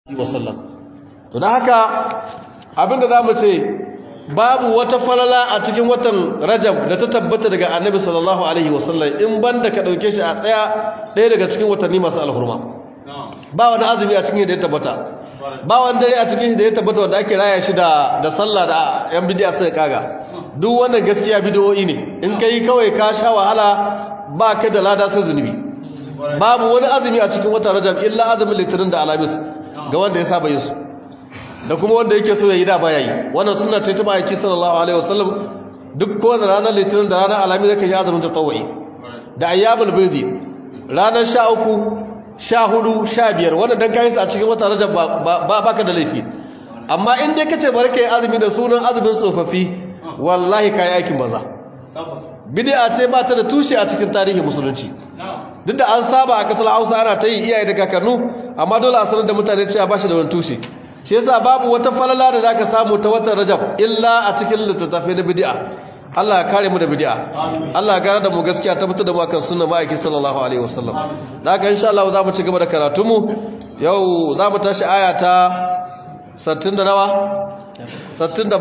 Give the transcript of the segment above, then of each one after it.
wasallam to da haka abinda za mu ce babu wata falala a cikin watan rajab da ta tabbata daga annabi sallallahu alaihi wasallam in banda ka dauke shi a tsaya ɗaya daga cikin watanni masu alhurma ba wani azumi a cikin da ya tabbata ba wani dare a cikin da ya tabbata wanda ake raya shi da da sallah da yan bidiya sai kaga duk wannan gaskiya bidiyoyi ne in kai kawai ka sha wahala ba ka da lada sai zunubi babu wani azumi a cikin watan rajab illa azumin litinin da alamis ga wanda ya saba yin su da kuma wanda yake so ya yi da baya yi wannan suna ce ta ma'aiki sallallahu alaihi wasallam duk kowane ranar litinin da ranar alami zai kan yi azumin tatawai da ayyamul birdi ranar sha uku sha hudu sha biyar wannan dan kayi a cikin wata rajab ba baka da laifi amma in dai kace bari kai azumi da sunan azumin tsofaffi wallahi kai aikin maza bid'a ce ba ta da tushe a cikin tarihin musulunci duk da an saba a kasar Hausa ana ta yi iyaye da kakannu amma dole a sanar da mutane cewa ba shi da wani tushe shi yasa babu wata falala da zaka samu ta watan Rajab illa a cikin littattafai na bid'a Allah ya kare mu da bid'a Allah ya gare da mu gaskiya tabbatar da mu akan sunnar ma'aiki sallallahu alaihi wasallam da haka insha Allah za mu ci gaba da karatu mu yau za mu tashi aya ta 60 da nawa 67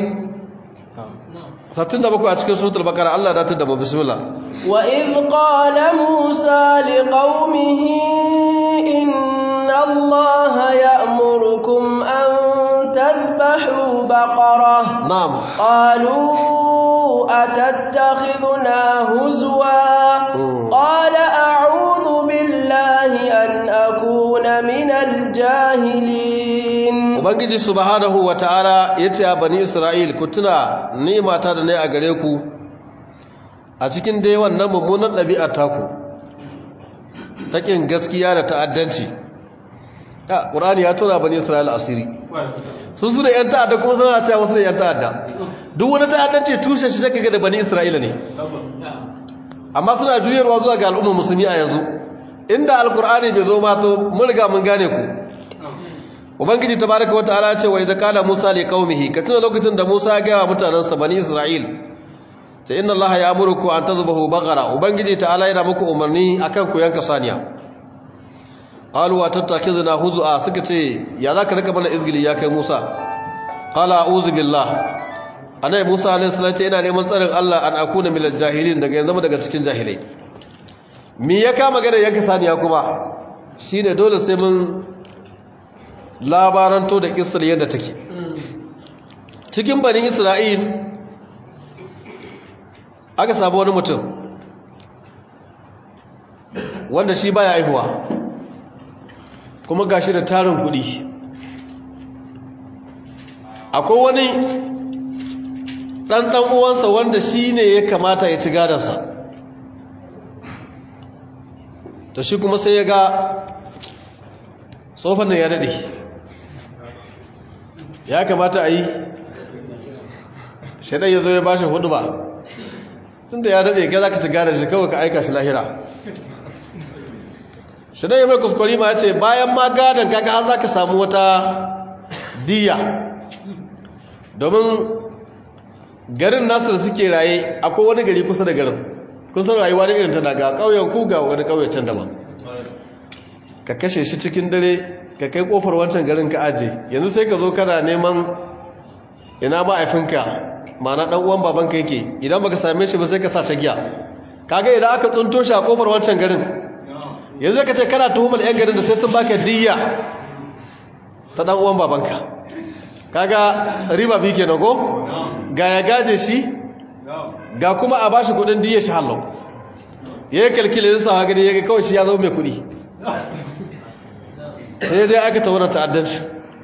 67 a cikin suratul baqara Allah ya datar da mu bismillah wa id qala musa liqaumihi inna allaha ya'murukum an tadhbahu baqara na'am qalu atattakhiduna huzwa qala a'udhu billahi an akuna minal jahilin ubangiji subhanahu wataala yace a bani isra'il ku tuna ni'mata da ne a gare ku a cikin dai wannan mummunan ɗabi'ar taku taƙin gaskiya da ta'addanci ya ƙurani ya tona bani isra'il asiri sun su da 'yan ta'adda kuma suna cewa wasu da 'yan ta'adda duk wani ta'addanci tushe shi zaka ga da bani isra'ila ne amma suna juyarwa zuwa ga al'ummar musulmi a yanzu inda alƙur'ani bai zo ma to mun riga mun gane ku ubangiji tabaraka wataala ce wa idza qala musa li qaumihi katina lokacin da musa ya ga wa mutanansa bani isra'il ta inna allaha ya'muruku an tazbahu baqara ubangiji ta'ala yana muku umarni akan ku yanka saniya qalu wa tattakizuna huzua suka ce ya zaka rika mana izgili ya kai musa qala a'udhu billah anai musa alayhi salatu ce ina neman tsarin Allah an akuna minal jahilin daga yanzu daga cikin jahilai me ya kama gada yanka saniya kuma shine dole sai mun labaranto da kisar yadda take cikin banin isra'il aka samu wani mutum wanda shi baya aihuwa kuma gashi da tarin kudi akwai wani ɗanɗan uwansa wanda shi ne ya kamata ya ci gadansa to shi kuma sai ya ga tsofan nan ya daɗe ya kamata a yi shaɗai ya zo ya ba shi hudu ba tun da ya daɗe ga za ka ci gane shi kawai ka aika shi lahira shaɗai ya mai kuskuri ma ya ce bayan ma gadon kaka har za ka samu wata diya domin garin nasu da suke raye akwai wani gari kusa da garin kusan rayuwa da irin ta daga ƙauyen ku ga wani ƙauyen can daban ka kashe shi cikin dare ka kai kofar wancan garin ka aje yanzu sai ka zo kana neman ina ma'aifinka ma'ana dan uwan babanka yake idan baka same shi ba sai ka sa ta giya kaga idan aka tsunto shi a kofar wancan garin yanzu ka ce kana tuhumar yan garin da sai sun baka diyya ta dan uwan babanka kaga riba bi kenan go ga ya gaje shi ga kuma a bashi kudin diyya shi hallo yayi kalkile zai sa gani yaga kawai shi ya zo mai kudi sai dai aka taurar ta'addanci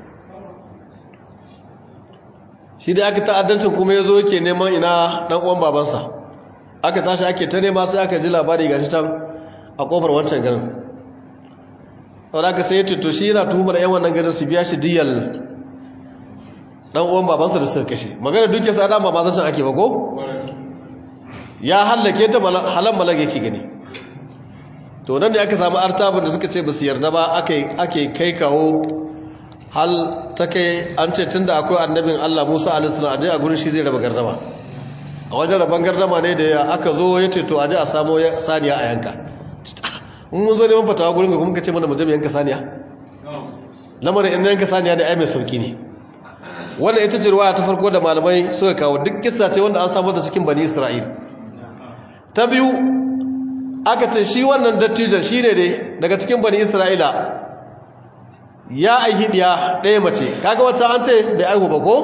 shi dai aka ta'addancin kuma ya zo yake neman ina ɗan uwan babansa aka tashi ake ta nema sai aka ji labari ga shi can a ƙofar wancan garin sau da aka sai ya to shi yana tuhumar yan wannan garin su biya shi diyal ɗan uwan babansa da suka kashe magana duke sa dama ba zancen ake ba ko ya hallake ta halan malage ke gani to nan da aka samu artabin da suka ce ba su yarda ba ake kai kawo hal ta kai an ce tun da akwai annabin Allah Musa alisana aje a gurin shi zai raba gardama a wajen raban gardama ne da aka zo ya ce to aje a samo saniya a yanka in mun zo neman fatawa gurin ga kuma ka ce mana mu je mu yanka saniya lamarin in yanka saniya da ai mai sauki ne wannan ita ce ruwaya ta farko da malamai suka kawo duk kissa ce wanda an samu da cikin bani isra'il ta biyu aka ce shi wannan dattijan shi ne dai daga cikin bani isra'ila ya aihi ɗiya ɗaya mace kaga wacce an ce bai aihu ba ko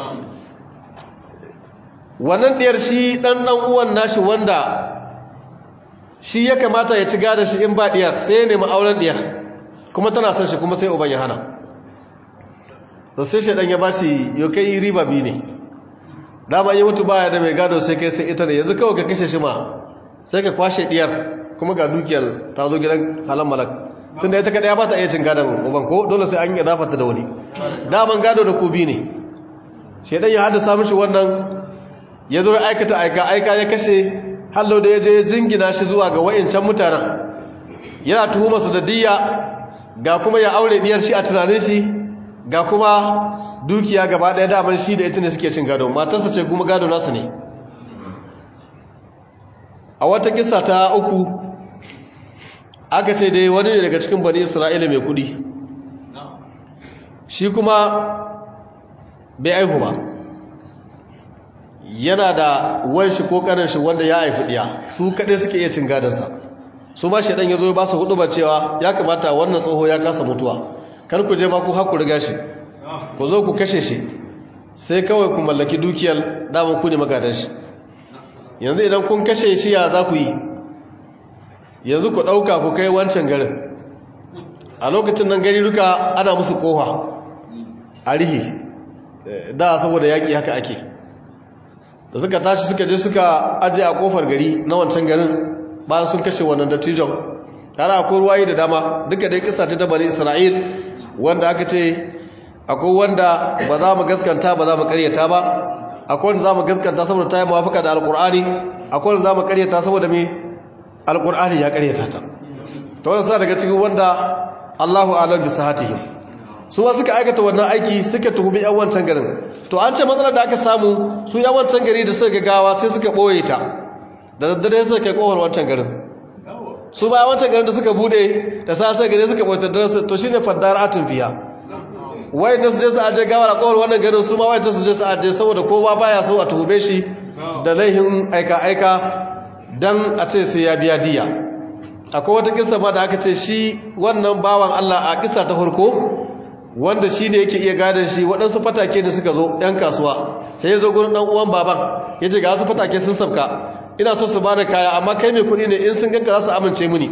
wannan ɗiyar shi ɗan ɗan uwan nashi wanda shi ya kamata ya ci gada shi in ba ɗiyar sai ya nemi auren ɗiyar kuma tana son shi kuma sai uban ya hana da sai shaɗan ya ba shi yau kai riba biyu ne dama yi mutu baya da mai gado sai kai sai ita ne yanzu kawai ka kashe shi ma sai ka kwashe ɗiyar kuma ga dukiyar ta zo gidan halin malak tunda ita kaɗaya ba ta iya cin gadon uban ko dole sai an yi zafata da wani daman gado da kubi ne shaɗan ya haddasa mishi wannan ya zo ya aikata aika aika ya kashe hallo da ya je jingina shi zuwa ga wa'incan mutanen yana tuhumarsu da diyya ga kuma ya aure diyar shi a tunanin shi ga kuma dukiya gaba ɗaya daman shi da ita ne suke cin gado matarsa ce kuma gado nasu ne a wata kisa ta uku aka ce dai wani ne daga cikin bani isra'ila mai kudi shi kuma bai aihu ba yana da wanshi ko karin shi wanda ya haifi diya su kaɗai suke iya cin gadansa su ma shaidan ya zo ba su hudu ba cewa ya kamata wannan tsoho ya kasa mutuwa kar ku je ma ku haku riga shi ku zo ku kashe shi sai kawai ku mallaki dukiyar damar ku ne magadan shi yanzu idan kun kashe shi ya za ku yi yanzu ku ɗauka ku kai wancan garin a lokacin nan gari duka ana musu ƙofa a rihi da saboda yaƙi haka ake da suka tashi suka je suka ajiye a ƙofar gari na wancan garin bayan sun kashe wannan dattijon tare akwai ruwayi da dama duka dai kisa ta bani isra'il wanda aka ce akwai wanda ba za mu gaskanta ba za mu karyata ba akwai wanda za mu gaskanta saboda ta yi mawafaka da alkur'ani akwai wanda za mu karyata saboda me alkur'ani ya karyata ta ta wanda suna daga cikin wanda allahu alam bisa hatihim su ba suka aikata wannan aiki suka tuhumi yan wancan garin to an ce matsalar da aka samu su yan wancan gari da suka gawa sai suka ɓoye ta da daddare suka kai kofar wancan garin su ba wancan garin da suka bude da sa sai gare suka ɓoye ta dare to shine faddar atin fiya wai da su je su aje gawa a kofar wannan garin su ma wai su je su aje saboda kowa baya so a tuhube shi da laihin aika aika dan a ce sai ya biya diya akwai wata kissa ma da aka ce shi wannan bawan Allah a kissa ta farko wanda shi ne yake iya gadon shi waɗansu fatake da suka zo ‘yan kasuwa sai ya zo gurin ɗan uwan baban ya ce ga wasu fatake sun sabka ina so su ba da kaya amma kai mai kuɗi ne in sun ganka za su amince mini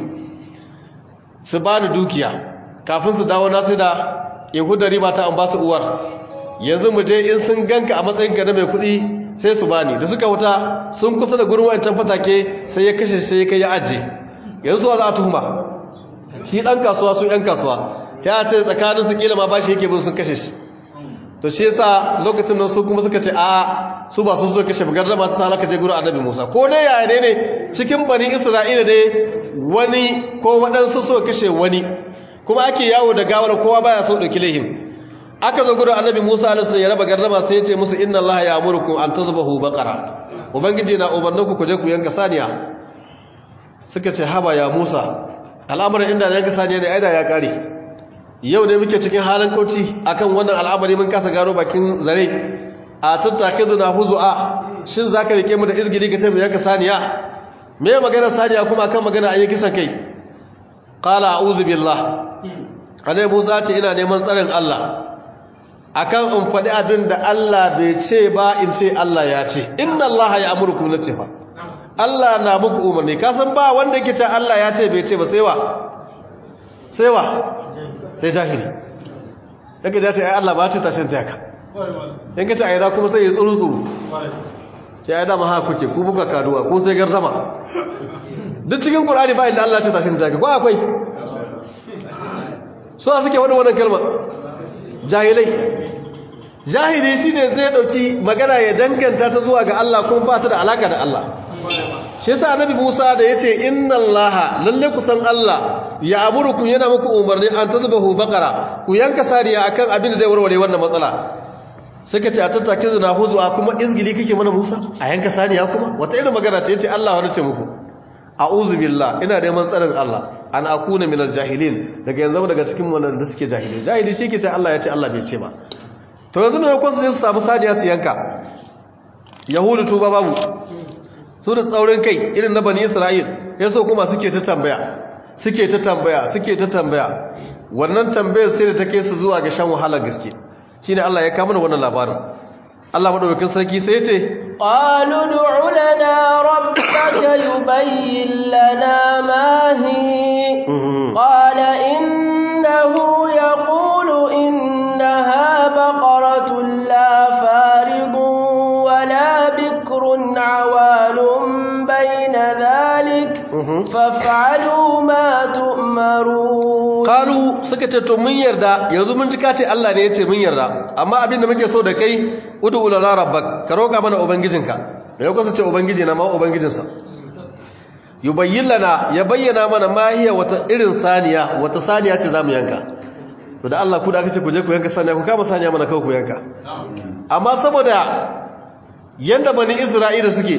su ba ni dukiya kafin su dawo na sai da yahuda riba ta an ba su uwar yanzu mu je in sun ganka a matsayin ka na mai kuɗi sai su bani da suka wuta sun kusa da gurin wancan fatake sai ya kashe sai ya kai ya aje yanzu suwa za a tuhuma shi ɗan kasuwa su ‘yan kasuwa ya ce tsakanin su kila ma ba shi yake bin sun kashe shi to shi yasa lokacin nan su kuma suka ce a su ba sun so kashe bugar da mata salaka je gurin annabi Musa ko dai yaya ne ne cikin bani Isra'ila dai wani ko waɗansu so kashe wani kuma ake yawo da gawar kowa baya so dauki laihin aka zo gurin annabi Musa alaihi ya raba gardama sai ya ce musu inna Allah ya'murukum an tazbahu baqara ubangiji na umarninku ku je ku yanka saniya suka ce haba ya Musa al'amarin inda yanka saniya ne aida ya kare yau ne muke cikin halin kauci akan wannan al'amari mun kasa gano bakin zare a tattake zuna huzu'a shin zaka rike mu da izgiri ka ce mu yanka saniya me magana saniya kuma akan magana ayi kisan kai qala a'udhu billah anai Musa ce ina neman tsarin Allah akan in faɗi abin da Allah bai ce ba in ce Allah ya ce inna Allah ya amurkum nace fa Allah na muku umarni ka san ba wanda yake ce Allah ya ce bai ce ba sai wa sai wa sai jahili daga ya ce ai Allah ba ce tashin ta yaka in ka ce ai da kuma sai ya tsuru tsuru ce ai dama haka kuke ku buga kaduwa ko sai gardama duk cikin Qur'ani ba inda Allah ce tashin ta yaka ko akwai so suke wani wannan kalma jahilai jahili shine zai dauki magana ya danganta ta zuwa ga Allah kuma ba ta da alaka da Allah shi yasa annabi Musa da yace inna Allaha lalle ku san Allah ya amurukum yana muku umarni an tazbahu baqara ku yanka sariya akan abin da zai warware wannan matsala suka ce a tattake da nahuzu a kuma izgili kake mana Musa a yanka sariya kuma wata irin magana ce yace Allah wani ce muku a'udhu billah ina neman tsarin Allah an akuna min aljahilin daga yanzu daga cikin wanda suke jahili jahili shi ke ce Allah ya ce Allah bai ce ba to yanzu mai kwansu su samu saniya su yanka yahudu tuba babu su da tsaurin kai irin na bani isra'il ya so kuma suke ta tambaya suke ta tambaya suke ta tambaya wannan tambayar sai da ta kai su zuwa ga shan wahalar gaske shine Allah ya kama wannan labarin Allah madaukakin sarki sai ya ce qalu ud'u lana rabbaka yubayyin lana ma hi qala innahu yaqulu innaha baqaratun la faridun wala bikrun awalun bayna dhalik faf'alu ma tu'marun qalu suka ce to mun yarda yanzu mun ji ka ce Allah ne ya ce mun yarda amma abin da muke so da kai ud'u lana rabbak ka roka mana ubangijinka me ya kusa ce ubangiji na ma ubangijinsa yubayyin lana ya bayyana mana mahiya wata irin saniya wata saniya ce zamu yanka to da Allah ku da aka ce ku je ku yanka saniya ku kama saniya mana kawai ku yanka amma saboda yanda bani Isra'ila suke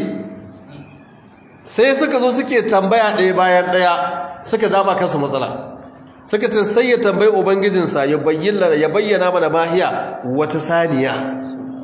sai suka zo suke tambaya ɗaya bayan ɗaya suka zaba kansu matsala suka ce sai ya tambayi ubangijinsa ya bayyana mana mahiya wata saniya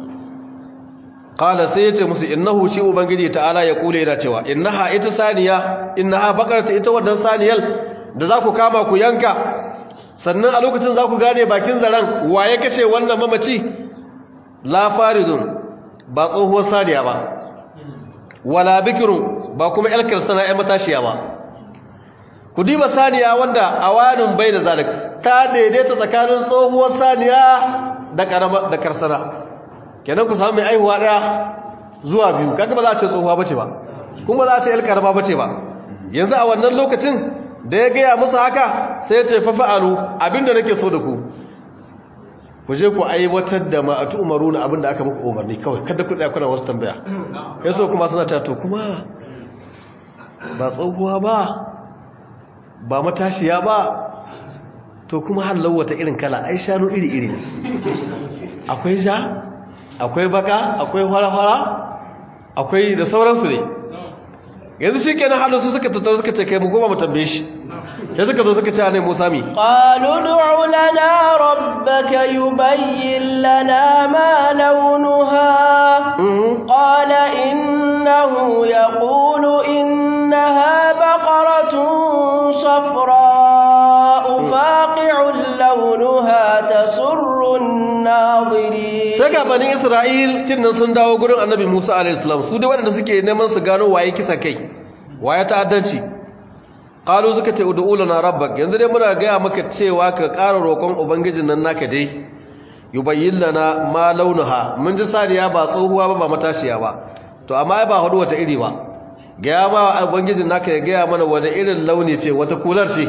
qala sai yace musu innahu shi ubangiji ta'ala ya kule yana cewa innaha ita saniya innaha bakarata ita wannan saniyal da za ku kama ku yanka sannan a lokacin za ku gane bakin zaren waye kace wannan mamaci la faridun ba tsohuwar saniya ba wala bikirun ba kuma elkar sana ya matashiya ba ku diba saniya wanda awanin bai da zalik ta daidaita tsakanin tsohuwar saniya da karama da karsana kenan ku samu mai aihuwa daya zuwa biyu kaga ba za a ce tsohuwa bace ba kuma za a ce yar karama bace ba yanzu a wannan lokacin da ya gaya musu haka sai ya ce fa fa'alu abinda nake so da ku ku je ku aiwatar da ma atu umaruna abinda aka muku umarni kawai kada ku tsaya kuna wasu tambaya yaso kuma suna ta to kuma ba tsohuwa ba ba matashiya ba to kuma hallau wata irin kala ai shanu iri-iri ne akwai ja akwai baka akwai hara-hara akwai da sauransu ne yanzu shi kenan halin su suka tattara suka ce kai mu goma mu tambaye shi ya suka zo suka ce a nai musa mi qalu du'u lana rabbaka yubayyin lana ma launuha qala innahu yaqulu innaha baqaratun safra'u faqi'un launuha tasurru an-nadirin sai ga bani isra'il tinnan sun dawo gurin annabi musa alayhi salam su dai waɗanda suke neman su gano waye kisa kai waye ta'addanci qalu suka ce ud'u lana rabbak yanzu dai muna ga maka cewa ka ƙara roƙon ubangijin nan naka dai yubayyin lana ma launuha mun ji sariya ba tsohuwa ba ba matashiya ba to amma ba hudu wata iri ba ga ma ubangijin naka ya ga mana wani irin launi ce wata kular ce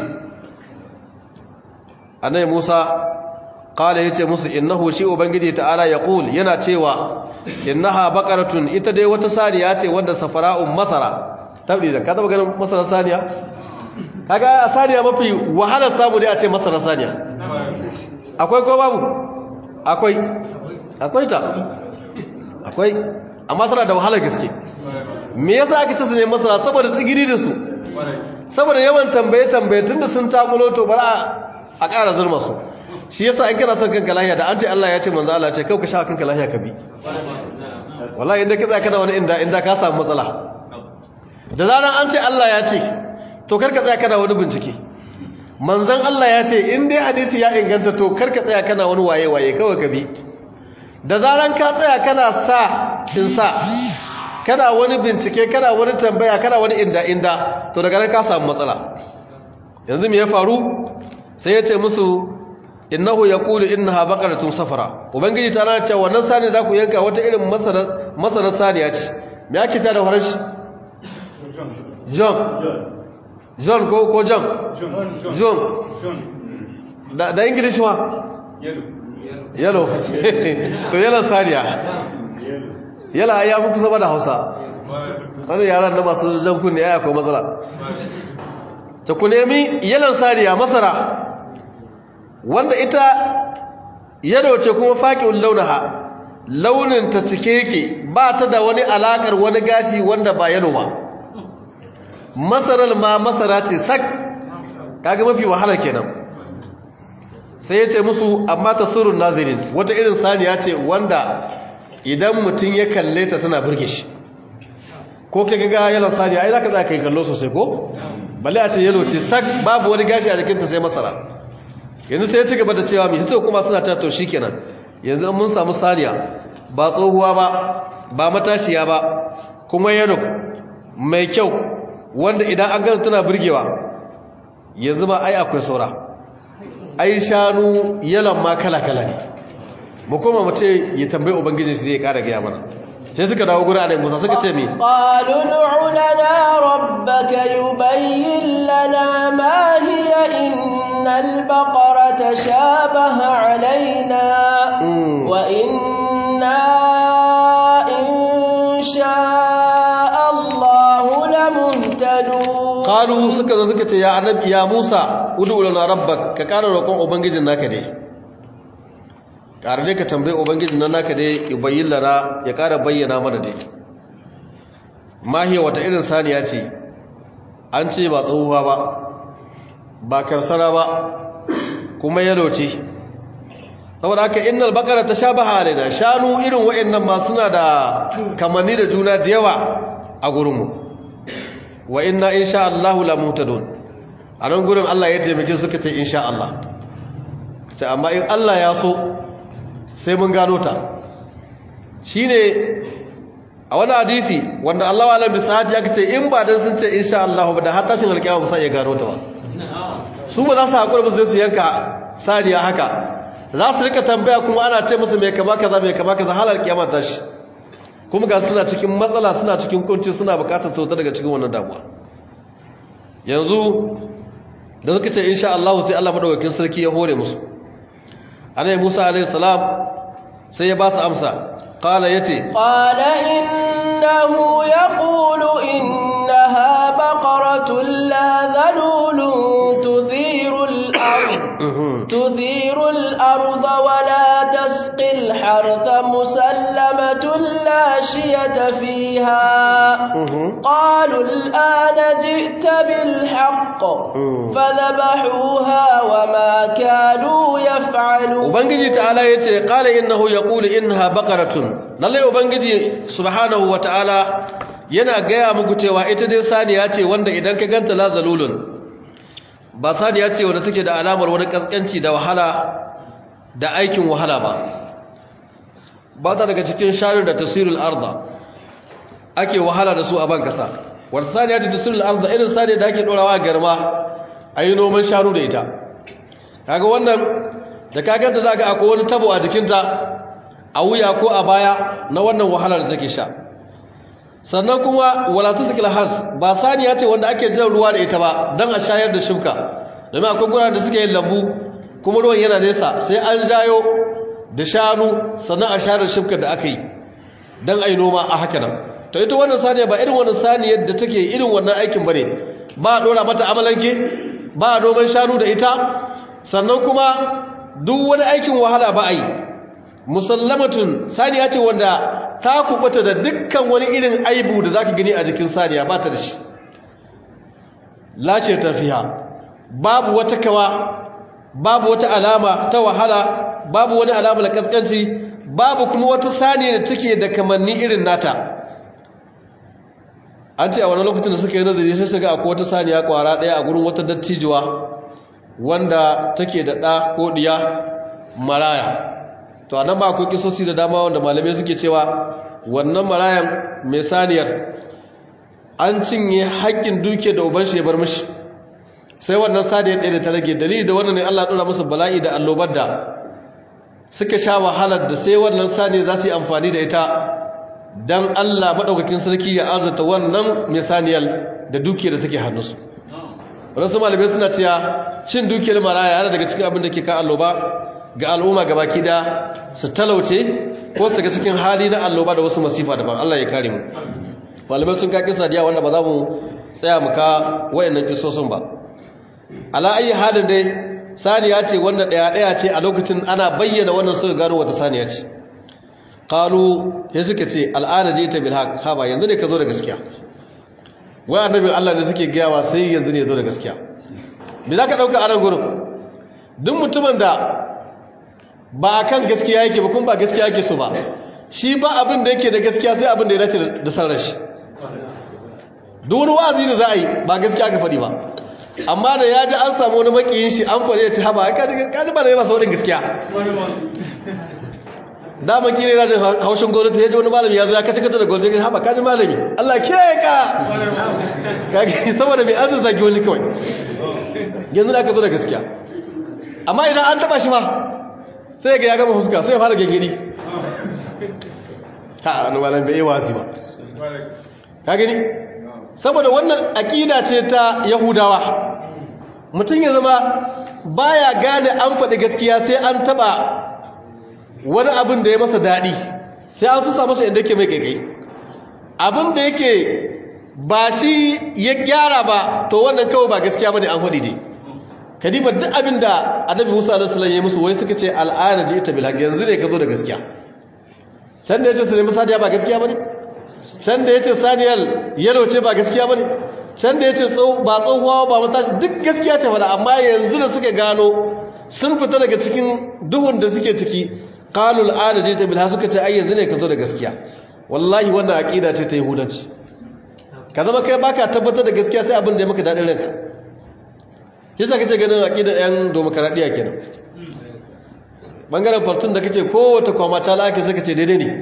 annabi Musa qala yace musu innahu shi ubangiji ta'ala yaqul yana cewa innaha baqaratun ita dai wata saniya ce wanda safara'un masara tabbi da ka taba ganin masara saniya kaga saniya mafi wahalar samu dai a ce masara saniya akwai ko babu akwai akwai ta akwai amma tana da wahalar gaske me yasa aka ce su ne masara saboda tsigiri da su saboda yawan tambaye tambaye tunda sun takulo to bara a ƙara zurma su shi yasa in kana son kanka lahiya da an ce Allah ya ce manzo Allah ya ce kai ka sha kanka lahiya ka bi wallahi inda ka tsaya kana wani inda inda ka samu matsala da zaran an ce Allah ya ce to karka tsaya kana wani bincike manzon Allah ya ce in dai hadisi ya inganta to karka tsaya kana wani waye waye kawai ka bi da zaran ka tsaya kana sa in sa kana wani bincike kana wani tambaya kana wani inda inda to daga nan ka samu matsala yanzu me ya faru sai ya ce musu innahu yaqulu innaha baqaratun safara ubangiji ta rana cewa wannan sani za ku yanka wata irin masana masana saniya ce me ake ta da farashi john john ko ko john john da da english ma yellow to yellow saniya yala ya fi kusa da hausa wanda yaran na masu jan kunne ya akwai matsala ta ku nemi yellow saniya masara wanda ita yado ce kuma faƙin launaha launin ta cike yake ba ta da wani alakar wani gashi wanda ba yalo ba masarar ma masara ce sak kaga mafi wahala kenan sai ya ce musu amma tasurun nazirin wata irin saniya ce wanda idan mutum ya kalle ta tana burge shi ko kai ga yalan saniya ai zaka tsaya kai kallo sosai ko balle a ce yalo ce sak babu wani gashi a jikinta sai masara yanzu sai ya ci gaba da cewa mai sai kuma suna ta to shikenan yanzu mun samu saniya ba tsohuwa ba ba matashiya ba kuma yalo mai kyau wanda idan an ganta tana burgewa yanzu ba ai akwai saura ai shanu yalan ma kala-kala ne mu koma mu ce ya tambayi ubangijin shi zai kara gaya mana sai suka dawo gurin annabi Musa suka ce me qalu ud'u lana rabbaka yubayyin lana ma hiya innal baqarata shabaha alaina wa inna insha Allah lamuhtadun qalu suka zo suka ce ya annabi ya Musa ud'u lana rabbak ka kara roƙon ubangijin naka dai ƙara dai ka tambayi ubangijin nan naka dai ya bayyin lana ya ƙara bayyana mana dai mahiya wata irin saniya ce an ce ba tsohuwa ba ba karsara ba kuma yalo ce saboda haka innal baqara tashabaha alaina shanu irin wayannan ma suna da kamanni da juna da yawa a gurinmu wa inna insha Allah la mutadun a nan gurin Allah ya taimake suka ce insha Allah ce amma in Allah ya so sai mun gano ta shi ne a wani hadithi wanda Allah wa'ala bisahaji aka ce in ba don sun ce insha Allah ba da har tashin alƙiyama ba sa iya gano ta ba su ba za su haƙura ba zai su yanka saniya haka za su rika tambaya kuma ana ce musu mai kama kaza mai kama kaza halar kiyama ta shi kuma ga suna cikin matsala suna cikin kunci suna bukatar sauta daga cikin wannan damuwa yanzu da suka ce insha Allah sai Allah madaukakin sarki ya hore musu annabi Musa alaihi salam sai ya ba su amsa qala yace qala innahu yaqulu innaha baqaratun la dhalulun tuthiru al-ard tuthiru al-ard wa la tasqi al-harth musallamatun la shiyata fiha qalu al-ana ji'ta bil haqq fadhabahuha wa ma kanu yaf'alun ubangiji ta'ala yace qala innahu yaqulu innaha baqaratun lalle ubangiji subhanahu wata'ala yana gaya muku cewa ita dai saniya ce wanda idan ka ganta la zalulun ba saniya ce wanda take da alamar wani kaskanci da wahala da aikin wahala ba ba ta daga cikin shanun da tasirul arda ake wahala da su a ban kasa wata saniya ta tasirul arda irin saniya da ake dorawa garma a yi noman shanu da ita kaga wannan da kaganta za ga akwai wani tabo a jikinta a wuya ko a baya na wannan wahalar da take sha sannan kuma walatu sikil has ba saniya ce wanda ake jan ruwa da ita ba don a shayar da shuka domin akwai guraren da suke yin lambu kuma ruwan yana nesa sai an jayo da shanu sannan a shayar da shuka da aka yi don a yi noma a haka nan to ita wannan saniya ba irin wannan saniyar da take irin wannan aikin ba ne ba a ɗora mata amalanke ba a noman shanu da ita sannan kuma duk wani aikin wahala ba a yi musallamatun saniya ce wanda ta kubuta da dukkan wani irin aibu da zaka gani a jikin saniya ba ta da shi lace tafiya babu wata kawa babu wata alama ta wahala babu wani alama da kaskanci babu kuma wata saniya da take da kamanni irin nata an ce a wani lokacin da suka yi nazari sai su ga akwai wata saniya kwara daya a gurin wata dattijuwa wanda take da ɗa ko ɗiya maraya to a nan ba akwai kisosi da dama wanda malamai suke cewa wannan marayan mai saniyar an cinye haƙƙin duke da uban shi ya bar mishi sai wannan saniyar ɗaya da ta rage dalili da wannan ne Allah ɗora musu bala'i da allobar da suka sha wahalar da sai wannan saniyar za su yi amfani da ita don Allah maɗaukakin sarki ya arzata wannan mai saniyar da duke da take hannunsu wadansu malamai suna cewa cin dukiyar maraya yana daga cikin abin da ke ka alloba ga al'umma gabaki da su talauce ko su ga cikin hali na alloba da wasu masifa daban Allah ya kare mu malamai sun ka kisa diya wanda ba za mu tsaya mu ka wayannan kisosin ba ala ayi halin dai saniya ce wanda daya daya ce a lokacin ana bayyana wannan suka gano wata saniya ce qalu ya suka ce al'ana ji ta bil haq ha ba yanzu ne ka zo da gaskiya wai annabi Allah da suke gayawa sai yanzu ne zo da gaskiya me za ka ɗauka a nan gurin duk mutumin da ba a kan gaskiya yake ba kuma ba gaskiya yake so ba shi ba abin da yake da gaskiya sai abin da ya dace da sarar shi duk wani wa'azi da za a yi ba gaskiya ka faɗi ba amma da ya ji an samu wani makiyin shi an faɗi ya ce haba kaji ba da yana saurin gaskiya dama kire yana jin haushin gwamnati ya ji wani malami ya zo ya kace kace da gwamnati ya haba kaji malami Allah kiyaye ka kage saboda mai an zaki wani kawai yanzu da aka zo da gaskiya amma idan an taba shi ma sai ga ya gama fuska sai ya fara gengedi ha wani malami bai yi wasi ba ka gani saboda wannan aƙida ce ta yahudawa mutum ya zama baya gane an faɗi gaskiya sai an taɓa wani abin da ya masa daɗi sai an susa masa inda ke mai ƙaiƙai abin da yake ba shi ya gyara ba to wannan kawai ba gaskiya ba ne an faɗi ne kadima duk abin da annabi musa alaihi ya musu wai suka ce al'ada ji ita bilhaq yanzu ne ka zo da gaskiya can da ya ce su nemi sadiya ba gaskiya ba ne can da ya ce saniyar yalo ce ba gaskiya ba ne can da ya ce ba tsohuwa ba matashi duk gaskiya ce fada amma yanzu da suka gano sun fita daga cikin duhun da suke ciki kanul adaji ta bilha suka ce ai yanzu ne ka zo da gaskiya wallahi wannan aqida ce ta yahudanci ka zama kai baka tabbatar da gaskiya sai abin da ya maka dadin ranka kisa kace ganin aqida ɗayan demokradiya kenan bangaren fartun da kace kowace kwama ta laki suka ce daidai ne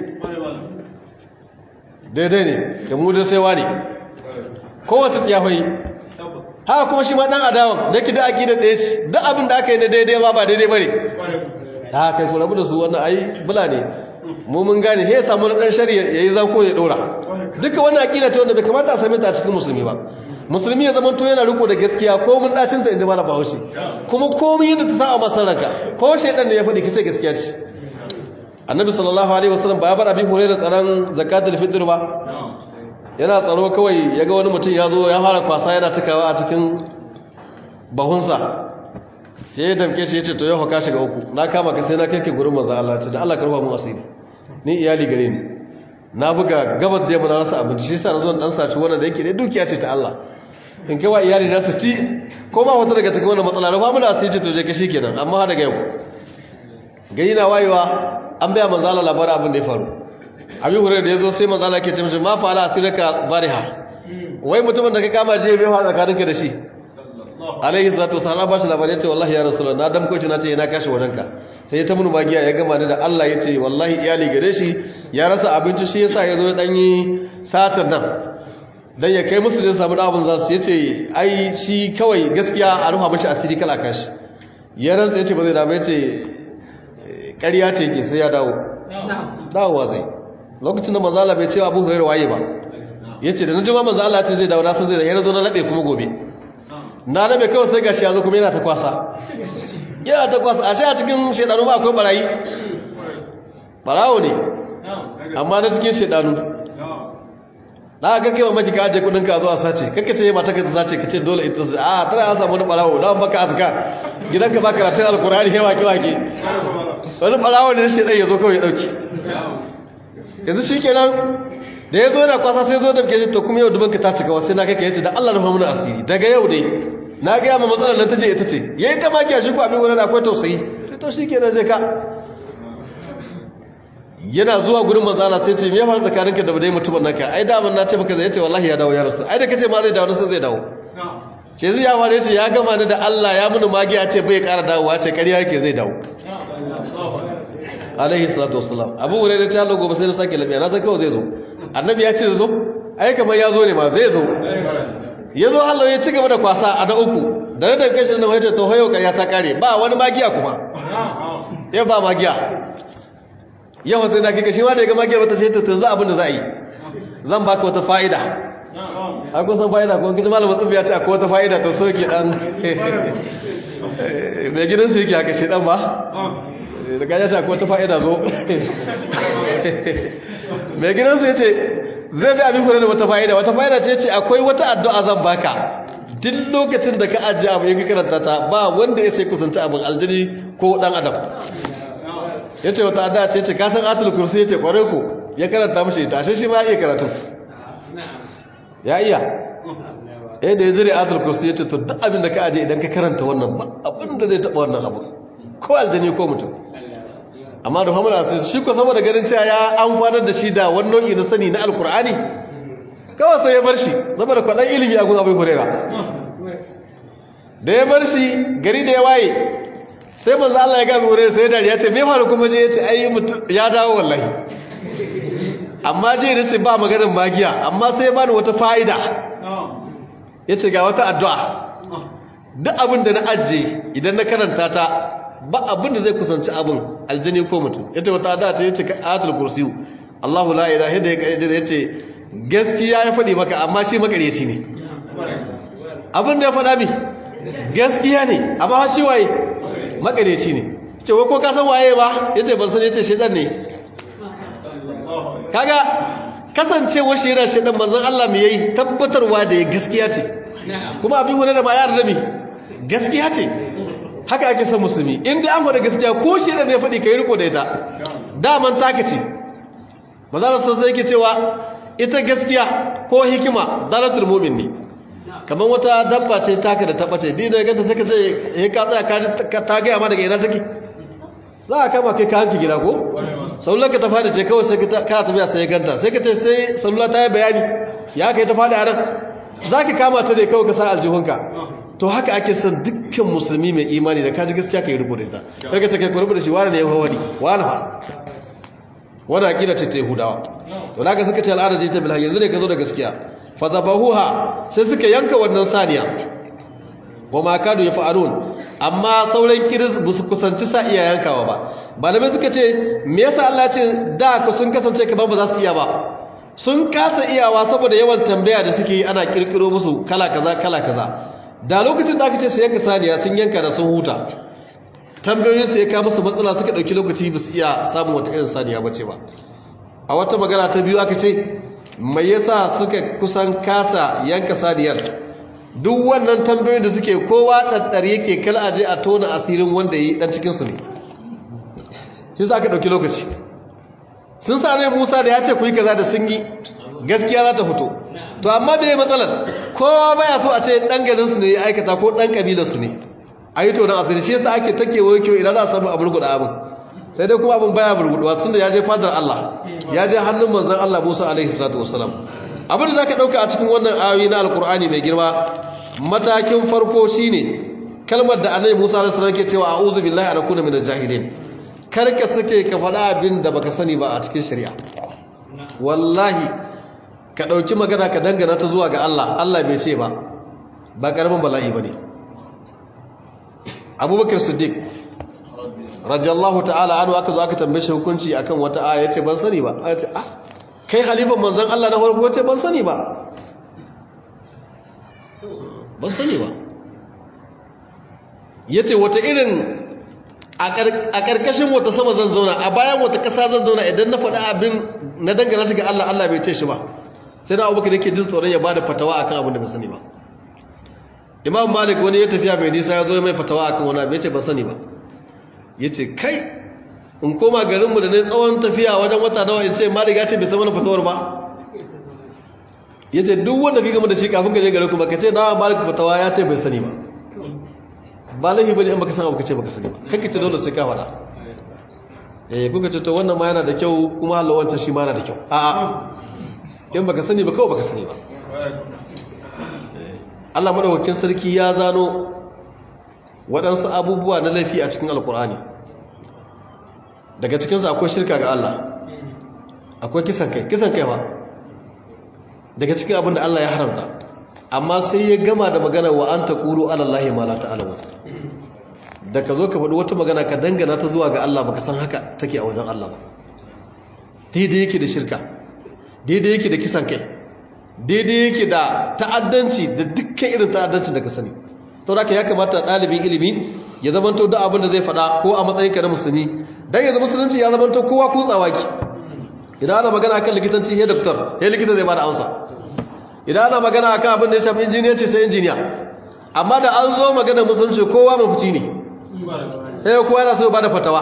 daidai ne ka mu da sai wani kowace tsiyahoyi haka kuma shi ma dan adawan da ki da aqida ɗaya ce duk abin da aka yi na daidai ma ba daidai bane ta kai su rabu da su wannan ai bula ne mu mun gane he samu na dan shari'a yayi zanko ya dora duka wannan aqida ce wanda bai kamata a same ta a cikin musulmi ba musulmi ya zama to yana riko da gaskiya ko mun dacin ta inda malaba haushi kuma komai yadda ta sa a masaranka ko shedan ne ya faɗi kace gaskiya ce annabi sallallahu alaihi wasallam ba ya bar abin hore da tsaron zakatul fitr ba yana tsaro kawai yaga wani mutum ya zo ya fara kwasa yana cikawa a cikin bahunsa sai ya damke shi ya ce to yau ka shiga uku na kama ka sai na kai ke gurin manzo Allah ce da Allah karfa mun asiri ni iyali gare ni na buga gabar da yamma na rasa abinci shi yasa na zo dan saci wannan da yake dai dukiya ce ta Allah in kai wa iyali na su ci ko ba wata daga cikin wannan matsala rufa mu da asiri ce to je ka kenan amma daga yau gani na wayewa an baya manzo Allah labarin abin da ya faru abin hore da yazo sai manzo Allah ke ce mishi ma fa ala asiraka bariha wai mutumin da ka kama je bai fara tsakaninka da shi alaihi salatu wasallam ba shi labarin ce wallahi ya rasulullah na damko shi na ce ina kashi wajenka sai ya ta mun magiya ya gama da Allah ya ce wallahi iyali gare shi ya rasa abinci shi yasa ya zo dan yi satar nan dan ya kai musu da samu abin za su yace ai shi kawai gaskiya a rufa mishi asiri kala kashi ya rantsa yace ba zai dawo yace ƙarya ce yake sai ya dawo dawowa zai lokacin da manzo Allah bai ce Abu Hurairah waye ba yace da naji ma manzo Allah ce zai dawo na san zai da yana zo na labe kuma gobe na rabe kawai sai gashi ya zo kuma yana ta kwasa yana ta kwasa a shi a cikin shaidanu ba akwai barayi barawo ne amma na cikin shaidanu na ga kai mamaki ka ajiye kudin ka zo a sace kakka ce mata ka sace ka ce dole ita sace a tana an samu wani barawo da baka azka gidanka baka karatun alkurani hewa ki wake wani barawo ne shaidan ya zo kawai ya dauki yanzu shi kenan da ya zo yana kwasa sai zo da ke to kuma yau dubanka ta cika wasu na kai ka yace da Allah rufa mana asiri daga yau dai na ga yamma matsalar nan tace ita ce yayi ta maki a shi ko abin wurin akwai tausayi sai to shikenan je ka yana zuwa gurin manzala sai ce me ya faru tsakaninka da dai mutumin nan ka ai da mun na ce maka zai ce wallahi ya dawo ya rasu ai da kace ma zai dawo sai zai dawo ce zai ya fare shi ya gama ni da Allah ya muni magiya ce bai ƙara dawowa ce ƙarya yake zai dawo alaihi salatu wassalam abu wurin da ta hallo gobe sai na sake lafiya na san kawai zai zo annabi ya ce zai zo ai kamar ya zo ne ma zai zo ya zo hallo ya ci gaba da kwasa a da uku da na daga shi na wajen to hayo ya ta kare ba wani magiya kuma ya ba magiya yawa sai na kika shi ma da ya ga magiya wata ce ta za abin da za a yi zan baka wata fa'ida har kun san fa'ida ko kin malamin tsubiya ce akwai wata fa'ida to so ki dan mai gidan su yake haka shi dan ba da gaja ce akwai wata fa'ida zo mai gidan su yace zai bi abin kula da wata fa'ida wata fa'ida ce ce akwai wata addu'a zan baka duk lokacin da ka ajiye abu yake karanta ta ba wanda ya sai kusanta abin aljini ko dan adam yace wata addu'a ce ce ka san atul kursi yace kware ko ya karanta mishi ita ashe shi ma ya iya karatu ya iya eh da ya zire ayatul kursi yace to duk abin da ka aje idan ka karanta wannan ba abin da zai taba wannan abu ko aljani ko mutum amma da Muhammad Asir shi ko saboda ganin cewa ya amfanar da shi da wani nau'i na sani na alkur'ani kawai sai ya bar shi saboda kwadan ilimi a gun Abu Hurairah da ya bar shi gari da ya waye sai manzo Allah ya ga Abu Hurairah sai dariya ce me faru kuma je yace ai mutum ya dawo wallahi amma je nace ba maganar magiya amma sai bani wata fa'ida yace ga wata addu'a duk abin da na ajiye idan na karanta ta ba abin da zai kusanci abin aljani ko mutum yace wata addu'a ce yace ayatul kursiyu Allahu la ilaha illa huwa yace gaskiya ya faɗi maka amma shi makareci ne abin da ya faɗa mi gaskiya ne amma shi waye makareci ne ce wai ko ka san waye ba yace ban san yace shedan ne kaga kasancewar shi yana shedan manzon Allah me yayi tabbatarwa da ya gaskiya ce kuma abin wani da ba ya rabi gaskiya ce haka ake son musulmi in dai an faɗa gaskiya ko shedan ne faɗi kai riko da ita daman taka ce manzon Allah sai yake cewa ita gaskiya ko hikima zalatul mu'min ne kamar wata dabba ce taka da tabbata ni da ganta sai ka ce eh ka tsaya ka ta ga ma daga ina take za ka kama kai ka hanki gida ko sallar ka ta fada ce kawai sai ka kana tafiya sai ganta sai ka ce sai sallar ta yi bayani ya kai ta fada a nan za ka kama ta dai kawai ka sa aljihunka to haka ake son dukkan musulmi mai imani da kaji gaskiya ka yi rubuta ita sai ka ce kai ku rubuta shi wani ne ya wani wani fa wani aƙida ce ta yahudawa to da ka suka ce al'adar ce ta bilha yanzu ne ka zo da gaskiya fa zabahuha sai suka yanka wannan saniya wa ma kadu ya fa'alun amma sauran kiris ba su kusanci sa iya yankawa ba malamai suka ce me yasa Allah ce da ku sun kasance kamar ba za su iya ba sun kasa iyawa saboda yawan tambaya da suke yi ana kirkiro musu kala kaza kala kaza da lokacin da aka ce su yanka saniya sun yanka da sun huta tambayoyin su ya kawo musu matsala suka dauki lokaci ba su iya samun wata irin saniya bace ba a wata magana ta biyu aka ce mai yasa suka kusan kasa yanka saniyar duk wannan tambayoyin da suke kowa ɗaɗɗar yake kal aje a tona asirin wanda yi ɗan cikinsu ne shi za ka ɗauki lokaci sun sa ne musa da ya ce ku yi kaza da sun yi gaskiya za ta fito to amma bai yi matsalar kowa baya so a ce ɗan garinsu ne ya aikata ko ɗan ƙabilarsu ne a yi tonon asiri shi yasa ake take wa kyau idan za a samu abin guda abin sai dai kuma abin baya burguduwa tun da ya je fadar Allah ya je hannun manzon Allah Musa alaihi salatu wasalam abin da zaka dauka a cikin wannan ayoyi na alkur'ani mai girma matakin farko shine kalmar da annabi Musa alaihi salam ke cewa a'udhu billahi an akuna minal jahilin karka suke ka faɗa abin da baka sani ba a cikin shari'a wallahi ka dauki magana ka dangana ta zuwa ga Allah Allah bai ce ba ba karamin bala'i bane Abubakar Siddiq radiyallahu ta'ala anhu aka zo aka tambaye shi hukunci akan wata aya yace ban sani ba aya ce ah kai halifan manzon Allah na farko yace ban sani ba ban sani ba yace wata irin a karkashin wata sama zan zauna a bayan wata kasa zan zauna idan na faɗa abin na dangana shi ga Allah Allah bai ce shi ba sai da Abubakar yake jin tsoron ya bada fatawa akan abin da bai sani ba Imam Malik wani ya tafiya mai nisa ya zo mai fatawa akan wani abin yace ban sani ba ya ce kai in koma garinmu da ne tsawon tafiya wajen wata nawa in ce ma riga ce bai sama na fatawar ba ya ce duk wanda fi gama da shi kafin gaje garin kuma ka ce dawa malik fatawa ya ce bai sani ba ba laifi bane in baka san abu ka ce baka sani ba kanki ta dole sai ka faɗa eh kuka ce to wannan ma yana da kyau kuma Allah wancan shi ma yana da kyau a'a in baka sani ba kawai baka sani ba Allah madaukakin sarki ya zano waɗansu abubuwa na laifi a cikin alkur'ani daga cikinsu akwai shirka ga Allah akwai kisan kai kisan kai ba daga cikin abin da Allah ya haramta amma sai ya gama da magana wa an taqulu ala allahi ma la ta'lamu da ka zo ka faɗi wata magana ka dangana ta zuwa ga Allah baka san haka take a wajen Allah ba daidai yake da shirka daidai yake da kisan kai daidai yake da ta'addanci da dukkan irin ta'addanci da ka sani to da ya kamata ɗalibin ilimi ya zamanto da abin da zai faɗa ko a matsayinka na musulmi dan yanzu musulunci ya zamanto kowa kutsawa ki idan ana magana akan likitanci he doctor he likita zai bada amsa idan ana magana akan abin da ya shafi injiniyanci sai injiniya amma da an zo magana musulunci kowa mafici ne sai kowa yana so bada fatawa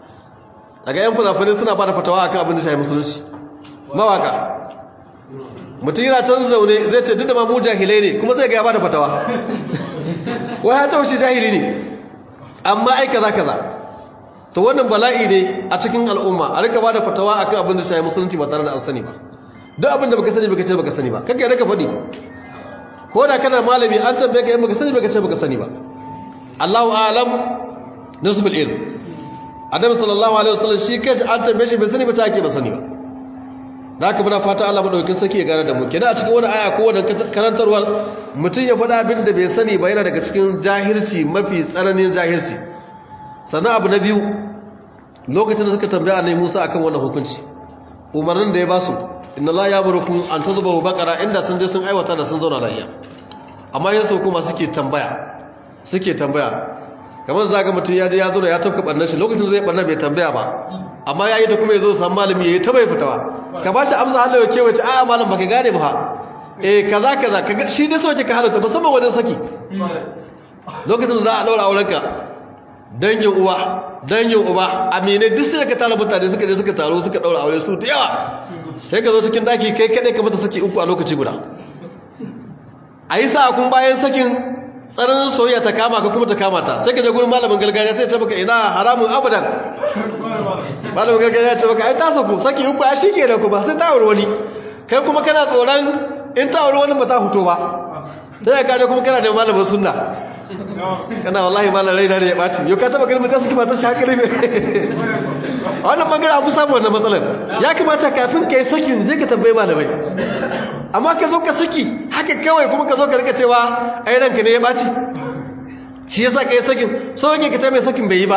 daga yan fulafani suna bada fatawa akan abin da ya shafi musulunci mawaka mutum yana can zaune zai ce duk da ma mu jahilai ne kuma sai ga ya bada fatawa wai ya tsawo shi jahili ne amma ai kaza kaza to wannan bala'i ne a cikin al'umma a rika bada fatawa akan abin da shayi musulunci ba tare da an sani ba duk abin da baka sani baka ce baka sani ba kake rika faɗi ko da kana malami an tambaye ka in baka sani baka ce baka sani ba Allahu a'lam nisbul ilm Annabi sallallahu alaihi wasallam shi kace an tambaye shi bai sani ba ta ake ba sani ba da haka muna fata Allah madaukakin sarki ya gane da mu kenan a cikin wani aya ko wani karantarwar mutum ya faɗa abin da bai sani ba yana daga cikin jahilci mafi tsananin jahilci sannan abu na biyu lokacin da suka tambaya annabi Musa akan wannan hukunci umarnin da ya ba su inna la yamurukum an tazbahu baqara inda sun je sun aiwata da sun zauna lafiya amma yansu kuma suke tambaya suke tambaya kamar zaga mutum ya je ya zo ya tafka barnar shi lokacin zai barnar bai tambaya ba amma yayi ta kuma yazo san malami yayi ta bai fitawa ka bashi amsa Allah ya kewace a malam baka gane ba eh kaza kaza kaga shi dai soke ka halatta musamman wajen saki lokacin za a daura aurenka dangin uwa dangin uba amine duk sai ka tara mutane suka je suka taro suka daura aure su da yawa sai ka zo cikin daki kai kadai ka mata saki uku a lokaci guda ayi sa kun bayan sakin tsananin soyayya ta kama ka kuma ta kama ta sai ka je gurin malamin gargajiya sai ya ce maka ina haramun abadan malamin gargajiya ya ce maka ai ta saku saki uku ya shike da kuma sai ta aure wani kai kuma kana tsoron in ta aure wani ba ta fito ba sai ka je kuma kana da malamin sunna kana wallahi malam rai da ya baci yau ka taba kalmar da suke ba ta shakali ne wannan magana abu samu wannan matsalar ya kamata kafin ka yi sakin je ka tambayi malamai amma ka zo ka saki haka kawai kuma ka zo ka rika cewa ai ranka ne ya baci shi yasa ka yi sakin so yake ka ce mai sakin bai yi ba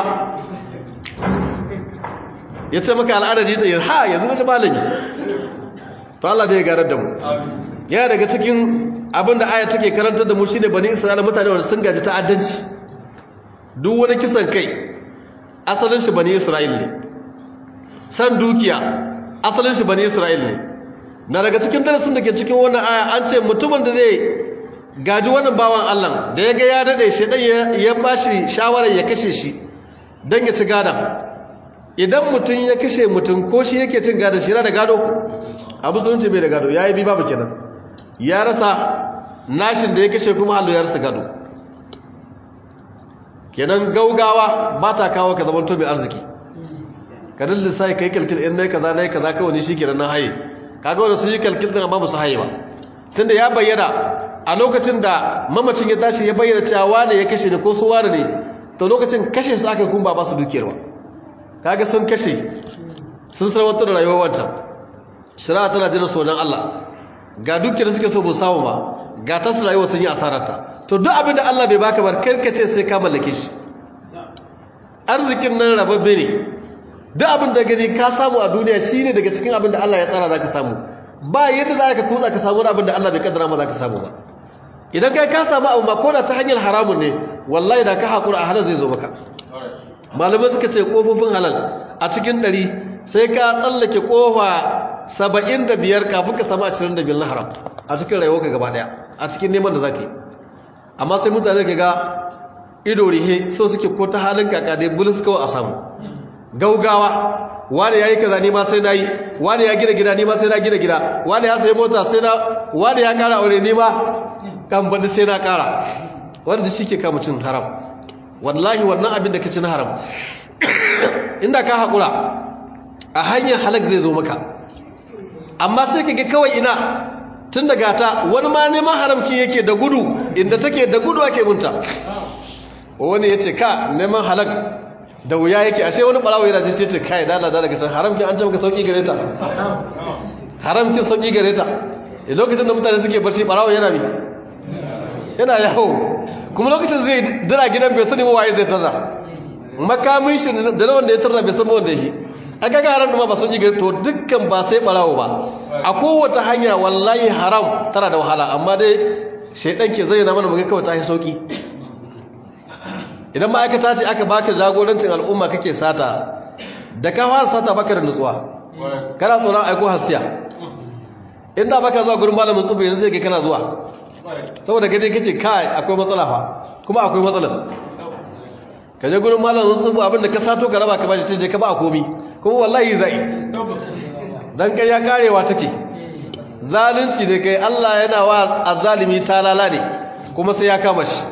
ya ce maka al'adar yi tsaye ha yanzu wata malami to Allah da ya garar da mu yana daga cikin abin da aya take karantar da mu shine bani isra'ila mutane wanda sun gaji ta'addanci duk wani kisan kai asalin shi bani isra'ila ne san dukiya asalin shi bani isra'ila ne na daga cikin darasin da ke cikin wannan aya an ce mutumin da zai gaji wannan bawan Allah da ya ga ya dade shi dan ya bashi shawarar ya kashe shi dan ya ci gadan idan mutum ya kashe mutum ko shi yake cin gadon shi yana da gado abu sunci bai da gado ya yi bi babu kenan ya rasa nashin da ya kashe kuma hallo ya rasa gado kenan gaugawa ba ta kawo ka zamanto mai arziki ka din lissafi ka yi kalkil in na yi kaza na yi kaza kawai shi kenan na haye kaga wanda sun yi kalkil din amma ba su haye ba tunda ya bayyana a lokacin da mamacin ya tashi ya bayyana cewa wane ya kashe ne ko su wane ne to lokacin kashe su aka kuma ba su dukiyar ba kaga sun kashe sun sarwatar da rayuwar wancan shari'a tana jira sonan Allah ga dukiyar suke so bu samu ba ga ta su rayuwa sun yi asararta to duk abin da Allah bai baka bar karkace sai ka mallake shi arzikin nan rababbe ne duk abin da gani ka samu a duniya shine daga cikin abin da Allah ya tsara zaka samu ba yadda za ka kutsa ka samu abin da Allah bai kaddara ma zaka samu ba idan kai ka samu abu ma ko da ta hanyar haramun ne wallahi da ka hakura a halal zai zo maka malamai suka ce kofofin halal a cikin ɗari sai ka tsallake kofa saba'in da biyar kafin ka samu ashirin da biyar na haram a cikin rayuwa gaba ɗaya a cikin neman da za ka yi amma sai mutane ka ga ido rihe so suke ko ta halin kaka dai bulus kawai a samu gaugawa wani ya yi kaza ni ma sai na yi wani ya gina gida ni ma sai na gina gida wani ya sayi mota sai na wani ya kara aure ni ma kan bandi sai na kara wanda shi ke kama cin haram wallahi wannan abin da ka ci na haram inda ka haƙura a hanyar halak zai zo maka amma sai ka ga kawai ina tun da gata wani ma neman haramki yake da gudu inda take da gudu ake munta wani ya ce ka neman halak da wuya yake ashe wani ɓarawo yana sai ce kai dala dala ka haramki an ce maka sauƙi gare ta haramkin sauƙi gare ta lokacin da mutane suke barci ɓarawo yana bi yana yawo kuma lokacin zai dira gidan bai sani waye zai tarra makamin shi da na wanda ya tarra bai san wanda yake a ga haram da ma ba sun yi gari to dukkan ba sai barawo ba a kowace hanya wallahi haram tana da wahala amma dai shaidan ke zai na mana muga kawai ta yi sauki idan ma'aikata ce aka baka jagorancin al'umma kake sata da ka fara sata baka da nutsuwa kana tsoron aiko hasiya inda baka zuwa gurin malamin tsubu yanzu zai ke kana zuwa saboda gaje kace kai akwai matsala fa kuma akwai matsala ka je gurin malamin tsubu abinda ka sato ka raba ka bashi canje ka ba a komi kuma wallahi zai dan kai ya karewa take zalunci da kai Allah yana wa azzalimi talala ne kuma sai ya kama shi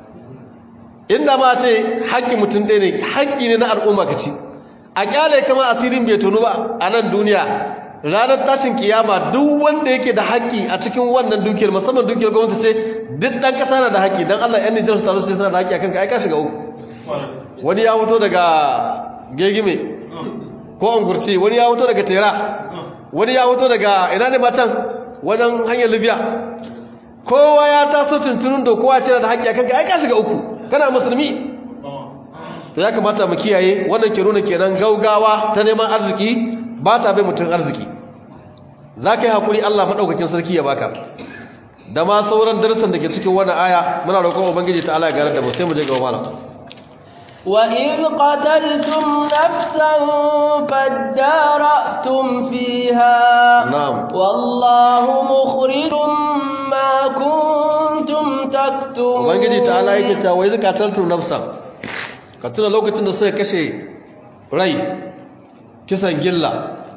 inda ma ce haƙƙi mutum ɗaya ne haƙƙi ne na al'umma ka ci a ƙyale kama asirin bai tunu ba a nan duniya ranar tashin kiyama duk wanda yake da haƙƙi a cikin wannan dukiyar musamman dukiyar gwamnati ce duk ɗan ƙasa na da haƙƙi don Allah ‘yan Nijar su taru sai suna da haƙƙi a kanka aika shiga uku wani ya fito daga gegime ko angurci wani ya fito daga tera wani ya fito daga ina ne matan wajen hanyar libya kowa ya taso tuntunin da kowa ce da haƙƙi a kanka aika shiga uku kana musulmi to ya kamata mu kiyaye wannan ke nuna kenan gaugawa ta neman arziki ba ta bai mutum arziki za ka yi haƙuri Allah maɗaukakin sarki ya baka da ma sauran darasin da ke cikin wannan aya muna roƙon ubangiji ta Allah ya gare da mu sai mu je ga malam وإذ قتلتم نفسا فادارأتم فيها نعم والله مخرج ما كنتم تكتمون ubangiji ta Allah yake ta wai zakataltu nafsan ka tuna lokacin da suka kashe rai kisan gilla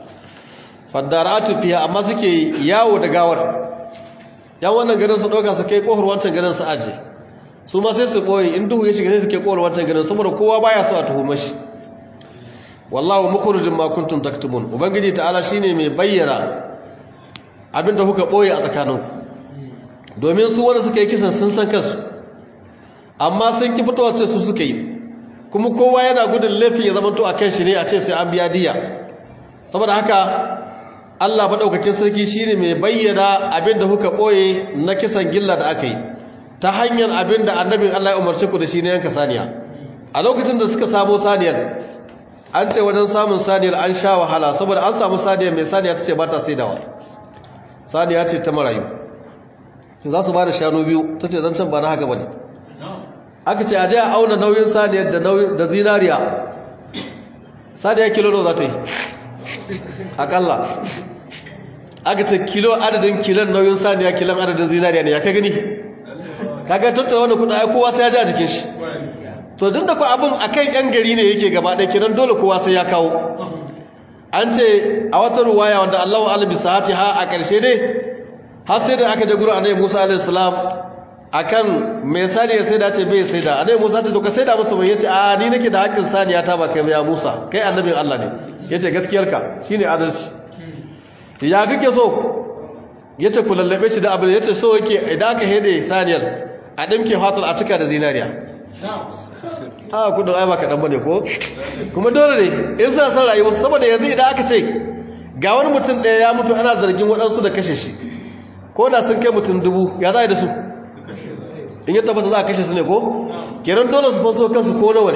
fadaratu fiha amma suke yawo da gawar yan wannan garin su dauka su kai kohar wancan garin su aje su ma sai su boye in duhu ya shiga sai su kai kohar wancan garin saboda kowa baya so a tuhuma shi wallahu mukhrijum ma kuntum taktumun ubangiji ta'ala shine mai bayyana abinda kuka boye a tsakaninku domin su wanda suka yi kisan sun san kansu amma sun ki fitowa ce su suka yi kuma kowa yana gudun laifin ya zamanto a kan shi ne a ce sai an biya diya saboda haka Allah maɗaukakin sarki shine mai bayyana abin da kuka ɓoye na kisan gilla da aka yi ta hanyar abin da annabin Allah ya umarci ku da shi ne yanka saniya a lokacin da suka samu saniyar an ce wajen samun saniyar an sha wahala saboda an samu saniyar mai saniya ta ce ba ta saidawa saniya ce ta marayu za su ba da shanu biyu ta ce zancen ba na haka ba ne aka ce a je a auna nauyin saniyar da zinariya saniya kilo no za ta yi akalla aka ce kilo adadin kilon nauyin saniya kilon adadin zinariya ne ya ka gani kaga tattara wani kuɗa ya kowa sai ya ji a jikin shi to duk da ku abin a kan yan gari ne yake gaba ɗaya kiran dole kowa sai ya kawo an ce a wata ruwaya wanda allahu alibi sa'ati ha a ƙarshe ne har sai da aka je gurin annabi musa alaihi salam akan mai saniya sai da ce bai sai da annabi musa ce to ka sai da musu mai yace a ni nake da haƙƙin saniya ta ba kai ya musa kai annabin allah ne yace gaskiyarka shine adalci ya kake so yace ku lallabe shi da abin yace so yake idan aka hede saniyar a dimke fatal a cika da zinariya a kudin ai ba kaɗan bane ko kuma dole ne in suna son rayuwa saboda yanzu idan aka ce ga wani mutum ɗaya ya mutu ana zargin waɗansu da kashe shi ko da sun kai mutum dubu ya za a yi da su in yi tabbata za a kashe su ne ko kenan dole su faso kansu ko nawa ne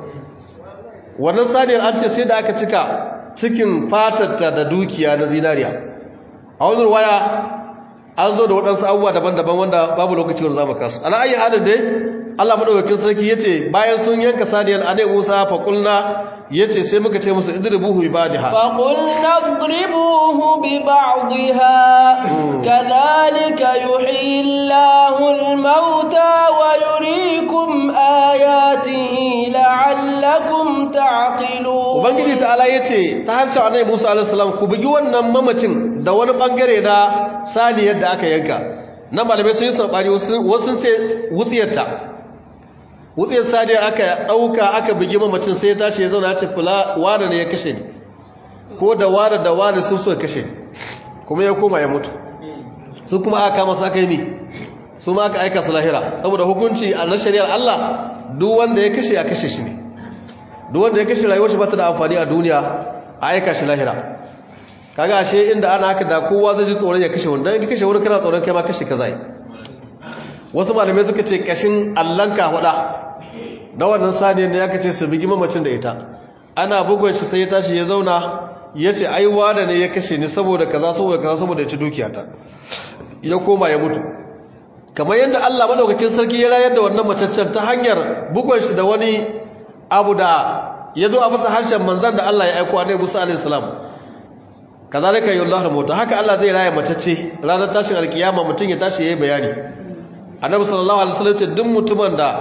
wannan saniyar an ce sai da aka cika cikin fatarta da dukiya na zinariya a wani waya an zo da waɗansu abubuwa daban-daban wanda babu lokaci wanda za mu kasu ana ayi halin dai Allah madaukakin sarki yace bayan sun yanka saniyar anai Musa fa qulna yace sai muka ce musu idribuhu bi ba'dha fa qulna idribuhu bi ba'dha kadhalika yuhyi Allahu al-mauta wa yuriikum ayatihi la'allakum ta'qilun ubangiji ta'ala yace ta harshen anai Musa alaihi salam ku bugi wannan mamacin da wani bangare na saniyar da aka yanka nan malamai sun yi sabani wasu sun ce wutsiyarta wutsiyar sadiyar aka ɗauka aka bugi mamacin sai ya tashi ya zauna ce kula wada ne ya kashe ni ko da wada da wada sun so kashe kuma ya koma ya mutu su kuma aka kama su aka yi mi su ma aka aika su lahira saboda hukunci a na shari'ar Allah duk wanda ya kashe a kashe shi ne duk wanda ya kashe rayuwar shi ba ta da amfani a duniya a aika shi lahira kaga ashe inda ana haka da kowa zai ji tsoron ya kashe wanda in kashe wani kana tsoron kai ma kashe ka zai wasu malamai suka ce kashin allanka huda na wannan saniyar da ya ce su bigi mamacin da ita ana bugun shi sai ya tashi ya zauna ya ce aiwa da ne ya kashe ni saboda kaza saboda kaza saboda ya ci dukiyata ya koma ya mutu kamar yadda Allah madaukakin sarki ya rayar da wannan macaccen ta hanyar bugun shi da wani abu da ya zo a bisa harshen manzan da Allah ya aiko annabi Musa alaihi salam kazalika yullahu mauta haka Allah zai raya macacce ranar tashin alkiyama mutum ya tashi yayi bayani annabi sallallahu alaihi wasallam ce duk mutumin da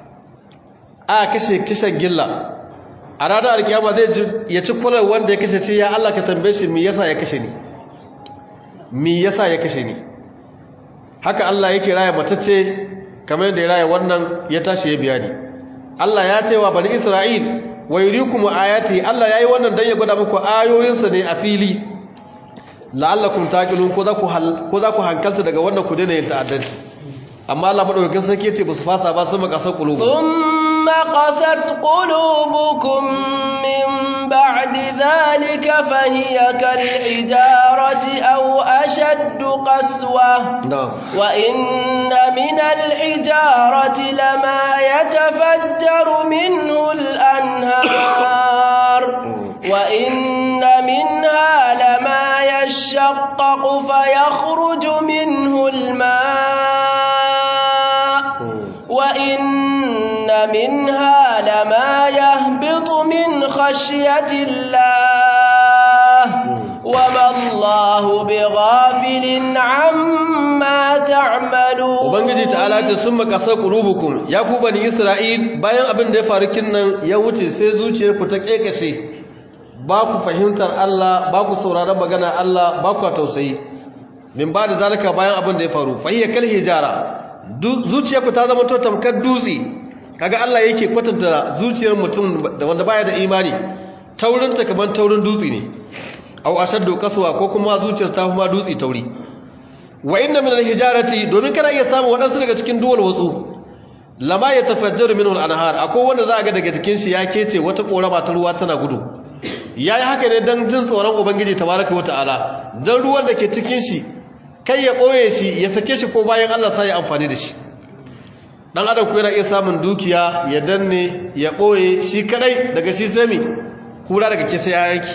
a kashe kishan gilla a ranar alkiyama zai ya ci kular wanda ya kashe ce ya Allah ka tambaye shi me yasa ya kashe ni me yasa ya kashe ni haka Allah yake raya matacce kamar yadda ya raya wannan ya tashi ya biya ni Allah ya ce wa bani Isra'il wa yurikum ayati Allah yayi wannan dan ya gwada muku ayoyinsa ne a fili la'allakum taqilun ko za ku ko za ku hankalta daga wannan ku daina yin ta'addanci amma Allah madaukakin sarki yace ba su fasa ba sun makasar qulubu thumma qasat qulubukum min ba'di dhalika fahiya kal hijarati aw ashaddu qaswa wa inna min al hijarati lama yatafajjaru minhu al anhar wa inna minha lama يشقق فيخرج منه الماء وإن منها لما يهبط من خشية الله وما الله بغافل عما تعملون ubangiji ta'ala ce sun makasar qulubukum ya ku bani isra'il bayan abin da ya faru kinnan ya wuce sai zuciyarku ta kekashe ba ku fahimtar Allah ba ku sauraron magana Allah ba ku tausayi min ba da zalika bayan abin da ya faru fahiyya kal hijara zuciyarku ta zama to tamkar dutse kaga Allah yake kwatanta zuciyar mutum da wanda baya da imani taurin ta kaman taurin dutse ne aw ashaddu qaswa ko kuma zuciyar ta kuma dutse tauri wa inna min al-hijarati domin kana iya samu wadansu daga cikin duwal watsu lama yatafajjaru minhu al-anhar akwai wanda za a ga daga cikin shi ya kece wata korama ta ruwa tana gudu ya yi haka ne don jin tsoron ubangiji tabaraka wa ta'ala don ruwan da ke cikin shi kai ya ɓoye shi ya sake shi ko bayan allah sa ya amfani da shi ɗan adam ku yana iya samun dukiya ya danne ya ɓoye shi kadai daga shi sami kura daga kisa ya yanki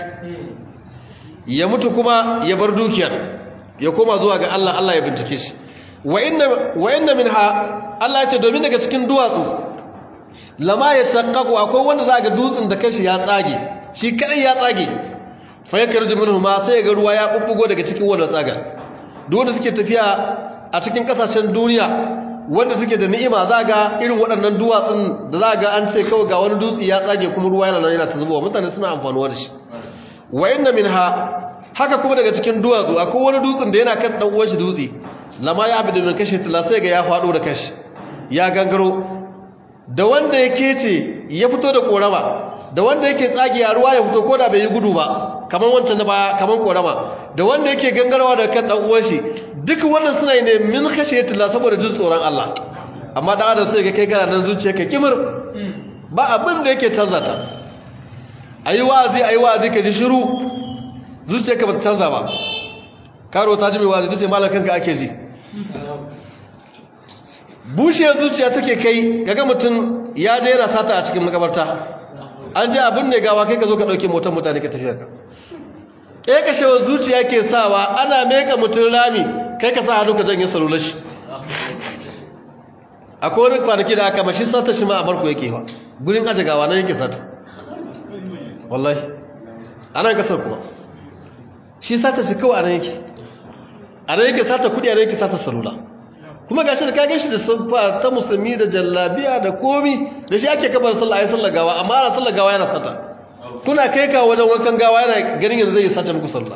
ya mutu kuma ya bar dukiyar ya koma zuwa ga allah allah ya bincike shi wa inna min ha allah ya ce domin daga cikin duwatsu lama ya shakkaku akwai wanda za ga dutsen da kashi ya tsage shi kadai ya tsage fa ya karji minhu ma sai ga ruwa ya bubbugo daga cikin wannan tsaga duk wanda suke tafiya a cikin kasashen duniya wanda suke da ni'ima za ga irin waɗannan duwatsun da za ga an ce kawai ga wani dutse ya tsage kuma ruwa yana nan yana ta zubowa mutane suna amfanuwa da shi wa inna minha haka kuma daga cikin duwatsu akwai wani dutsen da yana kan dan uwan shi dutse lama ya abidu min kashi tala sai ga ya fado da kashi ya gangaro da wanda ya kece ya fito da korama da wanda yake tsagiya ruwa ya fito ko da bai yi gudu ba kamar wancan na baya kamar korama da wanda yake gangarwa da kan dan uwan shi duk wannan suna ne min khashiyatullah saboda jin tsoron Allah amma dan adam sai ga kai kana nan zuciyarka kimir ba abin da yake canza ta ayi wa'azi ayi wa'azi ka ji shiru zuciyarka ba ta canza ba karo ta ji mai wa'azi tace malakanka ake ji bushiyar zuciya take kai gaga mutum ya je yana sata a cikin makabarta an ji abin ne gawa kai ka zo ka ɗauke motar mutane ka tafiya ka ɗaya kashewar zuciya ke sawa ana meka mutum rami kai ka sa hannu ka janye salular shi akwai wani kwanaki da aka mashi sata shi ma a marko yake wa gurin aje gawa nan yake sata wallahi a nan kasar kuma shi sata shi kawai a nan yake a nan yake sata kudi a nan yake sata salula kuma ga shi da kage shi da sunfa ta musulmi da jallabiya da komi da shi ake kabar sallah ayi sallah gawa amma ana sallah gawa yana sata kuna kai ka wajen wankan gawa yana ganin yanzu zai sace muku sallah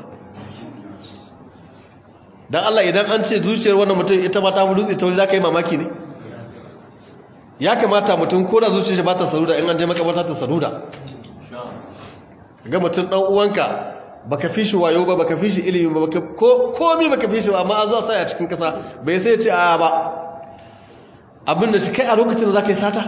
dan Allah idan an ce zuciyar wannan mutum ita ma ta fi dutse ta wuri zaka yi mamaki ne ya kamata mutum ko da zuciyar ba ta saruda in an je makabarta ta saruda ga mutum dan uwanka baka fi shi wayo ba baka fi shi ilimi ba baka ko komi baka fi shi ba amma an zo sai a cikin kasa bai sai ya ce a ba abin da shi kai a lokacin da zaka yi sata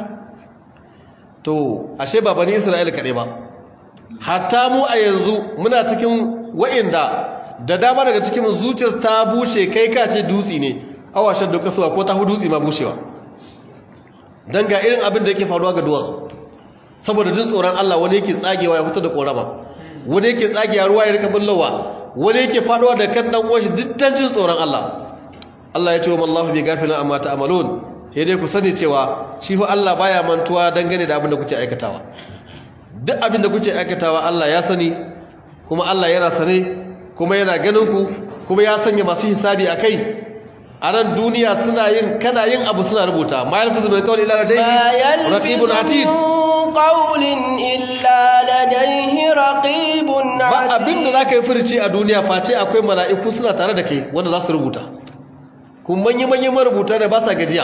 to ashe ba bani Isra'ila kadai ba hatta mu a yanzu muna cikin wa'inda da dama daga cikin zuciyar ta bushe kai ka ce dutsi ne awashin da kasuwa ko ta hu dutsi ma bushewa dan ga irin abin da yake faruwa ga duwatsu saboda jin tsoron Allah wani yake tsagewa ya fito da korama wani yake tsagiya ruwa ya rika bullawa wani yake faduwa da kan dan uwan shi dukkan jin tsoron Allah Allah ya ce wa Allahu bi gafilin amma ta'malun sai dai ku sani cewa shi fa Allah baya mantuwa dangane da abin da kuke aikatawa duk abin da kuke aikatawa Allah ya sani kuma Allah yana sane kuma yana ganin ku kuma ya sanya masu hisabi akai a nan duniya suna yin kana yin abu suna rubuta ma yalfizu min qawli illa ladayhi raqibun atid qawlin illa ladayhi raqibun atid ba abin da da za ka yi furici a duniya face akwai mala'iku suna tare da kai wanda za su rubuta kun manyan marubuta da ba sa gajiya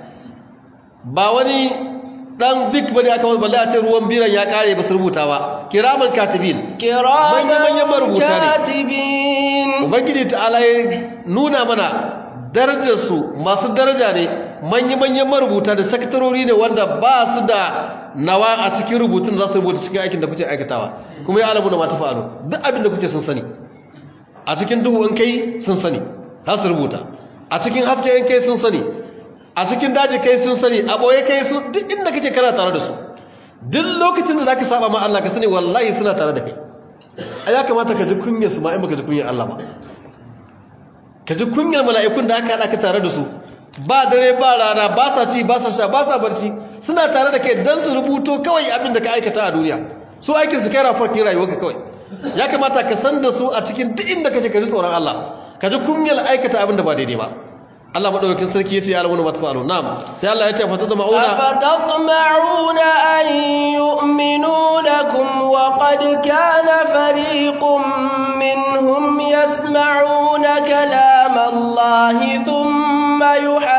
ba wani dan big bane aka wani balle a ce ruwan biran ya kare ba su rubuta ba kiraman katibin manyan marubuta ne katibin ubangiji ta'ala ya nuna mana darajarsu masu daraja ne manya-manyan marubuta da sakatarori ne wanda ba su da nawa a cikin rubutun za su rubuta cikin aikin da kuke aikatawa kuma ya alamu da mata fa'alu duk abin da kuke sun sani a cikin duhu in kai sun sani za su rubuta a cikin haske in kai sun sani a cikin daji kai sun sani a ɓoye kai sun duk inda kake kana tare da su duk lokacin da za ka saba ma Allah ka sani wallahi suna tare da kai a ya kamata ka ji kunyar su ma in baka ji kunyar Allah ba ka ji kunyar mala'ikun da aka haɗa ka tare da su ba dare ba rana ba sa ci ba sa sha ba sa barci suna tare da kai don su rubuto kawai abin da ka aikata a duniya su aikin su kai rafarkin rayuwarka kawai ya kamata ka san da su a cikin duk inda kake ka ji tsoron Allah ka ji kunyar aikata abin da ba daidai ba Allah madaukakin sarki yace ya alwanu matfa'alu na'am sai Allah yace fa tadma'una afatatma'una an yu'minu lakum wa qad kana fariqun minhum yasma'una kalama Allah thumma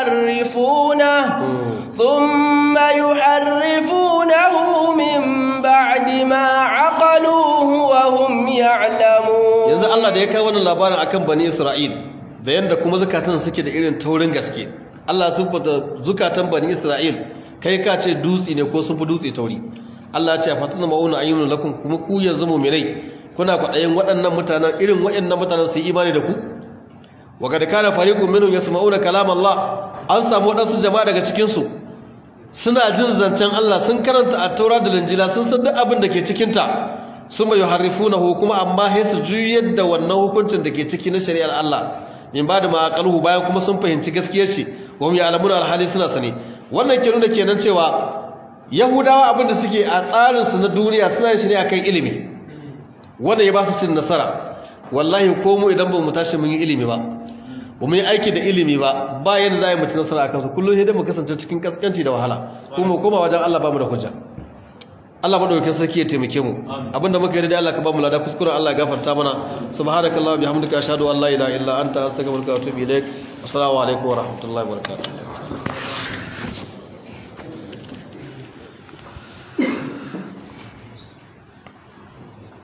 yuharrifunahu thumma yuharrifunahu min ba'di ma 'aqaluhu wa hum ya'lamun yanzu Allah da ya kawo wannan labarin akan bani Isra'il da yadda kuma zukatan suke da irin taurin gaske Allah sun fata zukatan bani Isra'il kai ka ce dutse ne ko sun fi dutse tauri Allah ya ce fatan ma'una ayyun lakum kuma ku yanzu mu'minai kuna kwaɗayin waɗannan mutanen irin waɗannan mutanen su yi imani da ku wa kad kana fariqun minhum yasma'una kalam Allah an samu waɗansu jama'a daga cikin su suna jin zancen Allah sun karanta at-taura da linjila sun san duk abin da ke cikin ta suma yuharrifunahu kuma amma sai su juyar da wannan hukuncin da ke ciki na shari'ar Allah min ba da ma'aƙalhu bayan kuma sun fahimci gaskiyar shi wa mu ya'lamun alhali suna sani wannan ke nuna kenan cewa yahudawa abinda suke a tsarin su na duniya suna shi ne akan ilimi wanda ya ba su cin nasara wallahi ko mu idan ba mu tashi mun yi ilimi ba ba mu yi aiki da ilimi ba ba yadda za a yi mutu nasara a kansu kullum sai mu kasance cikin kaskanci da wahala kuma koma wajen Allah ba mu da hujja Allah madaukakin sarki ya taimake mu abinda muka yi da Allah ka ba mu lada kuskuren Allah ya gafarta mana subhanakallah bihamdika ashhadu an la ilaha illa anta astaghfiruka wa atubu ilaik assalamu alaikum wa rahmatullahi wa barakatuh